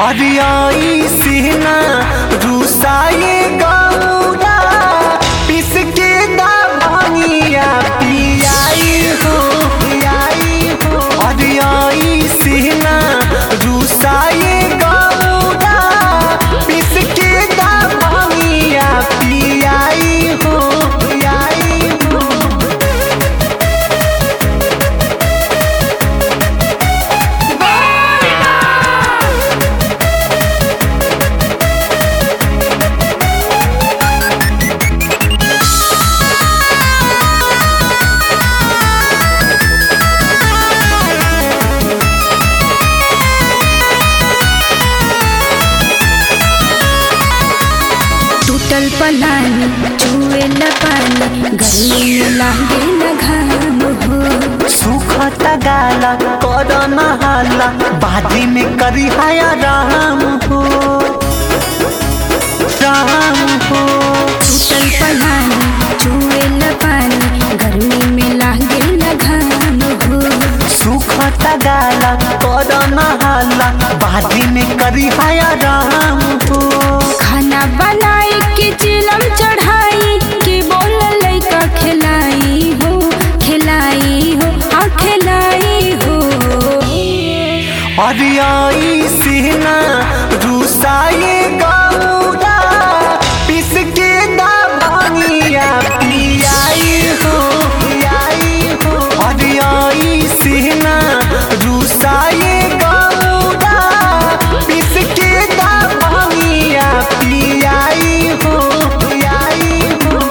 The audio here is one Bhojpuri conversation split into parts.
अरियाई सिहना रूसाए गौरा पिस के दा भांगिया पियाई हो पियाई हो अरियाई सिहना रूसाए गौरा पिस के दा भांगिया पियाई हो पियाई हो टूटल पलानी चुए न पानी गर्मी में लागे न घाम हो सुखता गाला कर नहाला बादी में करी हाया राम हो राम हो टूटल पलानी चुए न पानी गर्मी में लागे न घाम हो सुखता गाला कर नहाला बादी में करी हाया राम हो खाना बनाई के चिलम चढ़ाई के बोल लइका खिलाई हो खिलाई हो हाँ खिलाई हो अरियाई सिहना रूसाए गौरा पिस के दा भांगिया पियाई हो पियाई हो अरियाई सिहना रूसाए गौरा पिस के दा भांगिया पियाई हो पियाई हो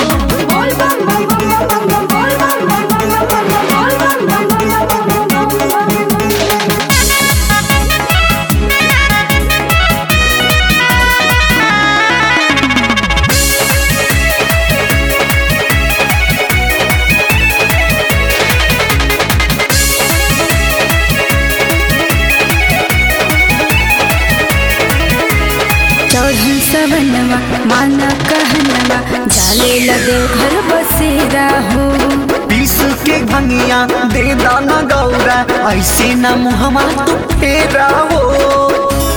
चौधरी सवनवा माना कहनवा जाले लगे घर बसेरा हो पीस के भंगिया दे दाना गौरा ऐसे न मुहमा तू फेरा हो